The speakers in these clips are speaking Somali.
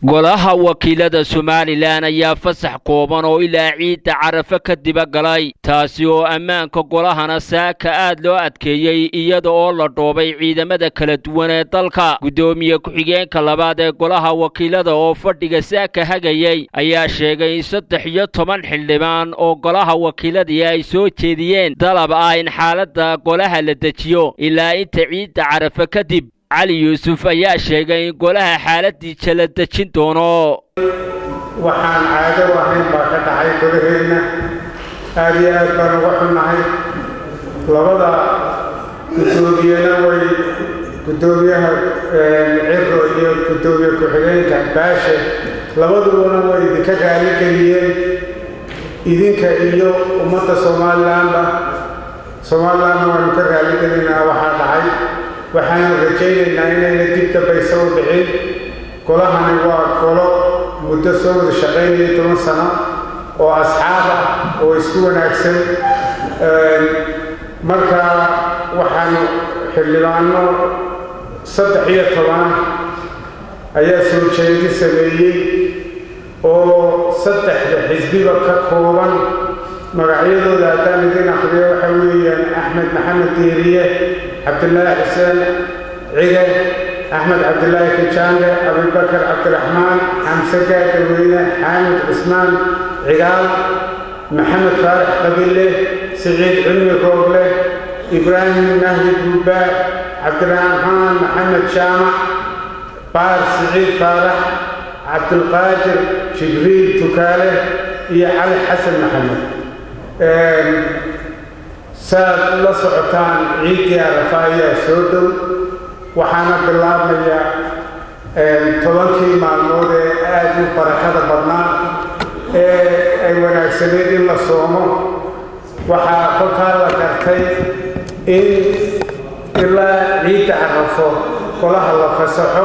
golaha wakiilada somalilan ayaa fasax kooban oo ilaa ciidda carafe ka diba galay taasi oo ammaanka golahana saaka aad loo adkeeyey iyada oo la dhoobay ciidamada kala duwan ee dalka guddoomiye ku-xigeenka labaad ee golaha wakiilada oo fadhiga saaka hagayey ayaa sheegay in saddex iyo toban xildhibaan oo golaha wakiiladii ay soo jeediyeen dalab ah in xaaladda golaha la dejiyo ilaa inta ciidda carafe kadib cali yuusuf ayaa sheegay in golaha xaaladiisa la dejin doono waxaan caado ahayn baa ka dhacay golaheenna aad iyo aad baan uga xunnahay labada guddoomiyena way guddoomiyaha ciro iyo guddoomiye ku-xigeenka baashe labadubana way idinka raali geliyeen idinka iyo ummadda somalilanba somalilanna waanu ka raali gelinaa waxaa dhacay waxaanu rajaynaynaa inayna dib dambaysa u dhicin golahani waa golo muddo soo wada shaqaynaya toban sano oo asxaab ah oo isku wanaagsan marka waxaanu xildhibaano saddex iyo tobanah ayaa soo jeedi sameeyey oo saddexda xisbiba ka kooban magacyadooda haddaan idin akhriyo waxa weeyaan axmed maxamed diiriye cabdilaahi xuseen cige axmed cabdilaahi kijaange abubakar cabdiraxmaan xamse gaadaweyne xaamid cusmaan cigaal maxamed faarax qabille siciid cilmi rooble ibraahim mahdi buubaa cabdiraxmaan maxamed jaamac baar siciid faarax cabdulqaadir jibriil tukaale iyo cali xasan maxamed saad la socotaan ciiddii arafa ayaa soo dhow waxaana bilaabmaya tobankii maalmood ee aad u barakada badnaa ee ay wanaagsaneed in la soomo waxaa kolkaa la gartay in ilaa ciidda carafo golaha la fasaxo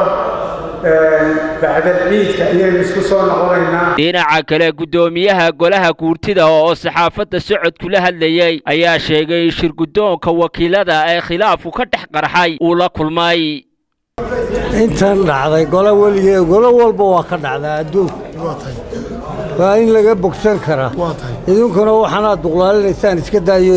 dhinaca kale guddoomiyaha golaha guurtida oo saxaafadda socodku la hadlayey ayaa sheegay shirguddoonka wakiilada ee khilaafku ka dhex qarxay uu la kulmay intan dhacday golo weligee golo walba waa ka dhacdaa adduunka waa in laga bogsan karaa idinkuna waxaanaad duqlaalinaysaan iska daayo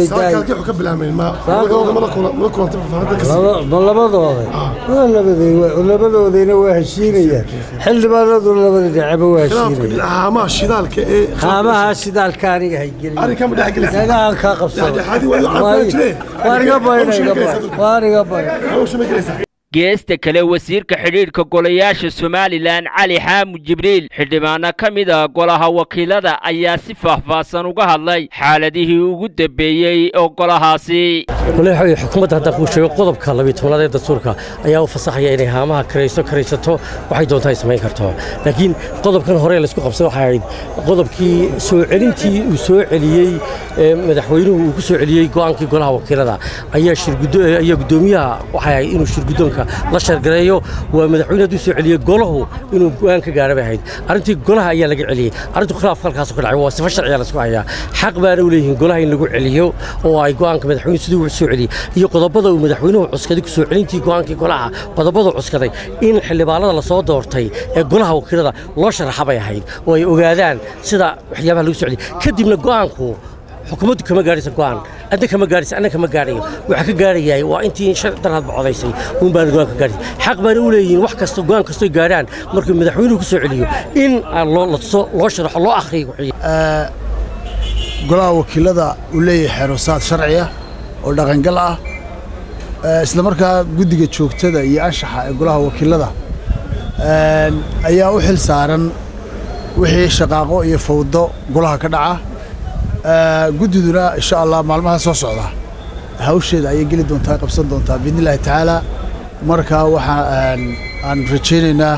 labadoodayna waa heshiinayaan xildhibaanadu labada dhinaca waa heshiinayaan shidaalka aniga haygelinagaan kaa qabsadawaaniga baydhawaaniga baydha geesta kale wasiirka xidhiidhka golayaasha somalilan cali xaamud jibriil xildhibaano ka mid a golaha wakiilada ayaa si faahfaahsan uga hadlay xaaladihii ugu dambeeyey oo golahaasi xukuumadda haddaan kuu sheego qodobka labiy tobnaad ee dastuurka ayaa u fasaxaya inay haamaha karayso karaysato waxay doontaa ay samayn karto laakiin qodobkan hore laysku qabsay waxay ahayd qodobkii soo celintii uu soo celiyey madaxweynuhu uu ku soo celiyey go'aankii golaha wakiilada ayaa ayaa guddoomiyaha waxay ahayd inuu shirguddoonka la shargareeyo waa madaxweyne hadduu soo celiyey golahu inuu go'aan ka gaara bay ahayd arrintii golaha ayaa laga celiyey arrintu khilaafka halkaasoo ka dhacay waa sifa sharciya laysku hayaa xaq baana u leeyihiin golaha in lagu celiyo oo ay go'aanka madaxweyne siduu soo celiyey iyo qodobada uu madaxweynuhu cuskaday ku soo celintii go'aankii golaha qodobadu cuskaday in xildhibaanada la soo doortay ee golaha wakiilada loo sharaxa bay ahayd oo ay ogaadaan sida waxyaabaha lagu soo celiyey kadibna go'aanku xukuumaddu kama gaadhaysa go'aan adna kama gaadhaysa anna kama gaadhayo waxaa ka gaadhayaay waa intii shan daraadba codaysay uun baana go'aan ka gaadhaysa xaq baana u leeyihiin wax kasta go'aan kastoo gaadhaan markuu madaxweynuhu ku soo celiyo in loo sharaxo loo akhriyo golaha wakiilada uu leeyahay xeerosaad sharci ah oo dhaqangal ah isla markaa guddiga joogtada iyo anshaxa ee golaha wakiilada ayaa u xil saaran wixii shaqaaqo iyo fawdo golaha ka dhaca guddiduna insha allah maalmaha soo socda hawsheeda ayay geli doontaa qabsan doontaa biidni illaahi tacaala markaa waxaa aan rajaynaynaa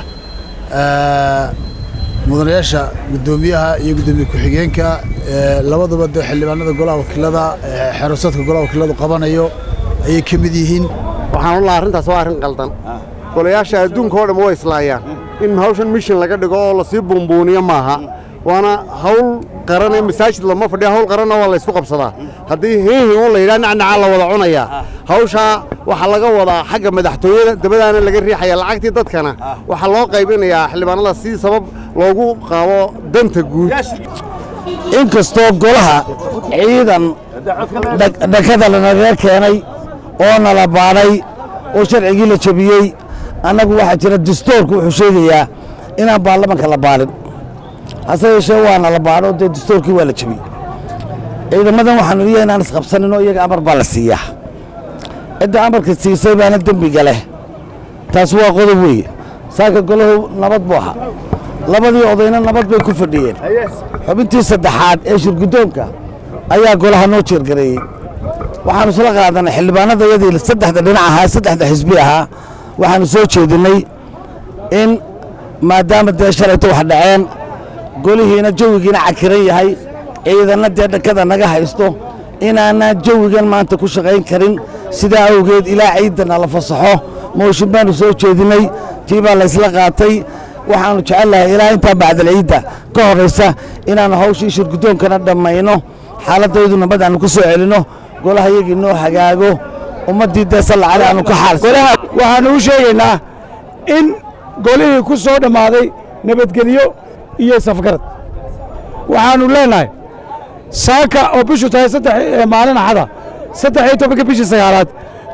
mudanayaasha guddoomiyaha iyo guddoomiye ku-xigeenka labadaba dee xildhibaanada golaha wakiilada xeerosaadka golaha wakiiladu qabanayo ayay ka mid yihiin waxaan u lahaa arrintaas waa arrin qaldan golayaasha adduunka oo dhan way islaayaan in hawshan mishin laga dhigo oo lasii buunbuuniyo maaha waana hawl qaran ee masaajid lama fadhiya hawl qaranna waa laysku qabsadaa haddii hiihi un la yidhaha nacnacaa la wada cunayaa hawshaa waxaa laga wadaa xagga madaxtooyada dabadaana laga riixaya lacagtii dadkana waxaa loo qaybinayaa xildhibaanada si sabab loogu qaabo danta guud inkastoo golaha ciidan dhakada lanaga keenay oo nala baadhay oo sharcigii la jebiyey annagu waxaa jira dastoorku wuxuu sheegayaa inaan baarlamanka la baadhin hase yeeshee waana la baadho dee dastoorkii waa la jebiyey ciidamadan waxaanu iya inaan isqabsaninoo iyaga amar baa la siiyaa cidda amarka siisay baana dembiga leh taas waa qodob weeye saaka golahu nabad buu ahaa labadii odayna nabad bay ku fadhiyeen xubintii saddexaad ee shirguddoonka ayaa golaha noo jeergareeyey waxaanu isla qaadanay xildhibaanada yadii saddexda dhinac ahaa saddexda xisbi ahaa waxaanu soo jeedinnay in maadaama dee shalayto wax dhaceen golihiina jawigiina cakiran yahay ciidanna dee dhakada naga haysto inaanaan jawigan maanta ku shaqayn karin sidaa awgeed ilaa ciidanna la fasaxo mooshin baanu soo jeedinnay tii baa laysla qaatay waxaannu jecelnahay ilaa intaa bacdal ciidda ka horraysa inaannu hawshii shirguddoonkana dhammayno xaaladdaydu nabad aannu ku soo celinno golaha yagii noo hagaago ummaddii dee sallacale aannu ka xaal waxaannu u sheegaynaa in golihii ku soo dhammaaday nabadgelyo iyo safgarad waxaannu leennahay saaka oo bishu tahay saddex maalin axada saddex iyo tobanka bishii sagaalaad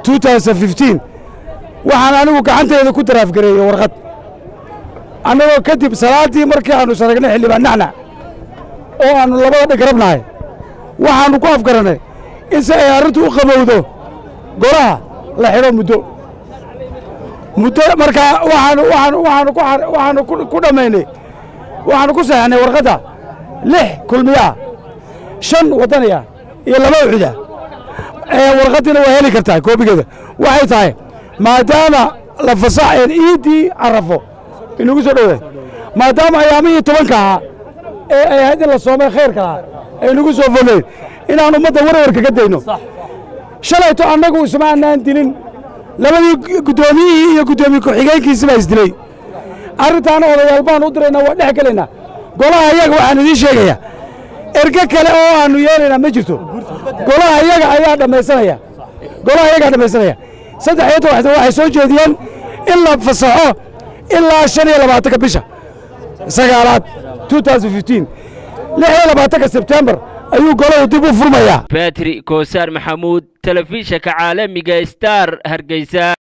waxaan anigu gacantayda ku daraafgareeyey warqad annagoo kadib salaaddii markii aannu sharagnay xildhibaan nacnac oo aannu labada dhig rabnahay waxaannu ku afgarannay in si ay arrintu u qabowdo golaha la xidho muddo muddo markaa waxaanu waxaanu waxaanu ku waxaanu ku dhammaynay waxaanu ku saxeexnay warqadda lix kulmiya ah shan waddaniya iyo laba uxuda warqaddiina waa heli kartaa koobigeeda waxay tahay maadaama la fasaxeen iiddii carafo inagu soo dhowe maadaama ayaamihii tobanka ahaa ee ay ahayd in la soomay khayrka ahaa ay nagu soo fogeyn inaan ummadda warwarka ka dayno shalayto annagu isma annaan dilin labadii guddoomiyihii iyo guddoomiye ku-xigeenkiisi baa isdilay arrintaana odayaal baan u diraynaa waa dhex gelaynaa golaha iyaga waxaan idiin sheegayaa erge kale oo aannu yeelaynaa ma jirto golaha iyaga ayaa dhammaysanaya golaha iyagaa dhammaysanaya saddex iyo toban waxay soo jeediyeen in la fasaxo ilaa shan iyo labaatanka bisha sagaalaad lix iyo labaatanka sebtembar ayuu golahu dib u furmayaa batri koosaar maxamuud telefishanka caalamiga star hargeysa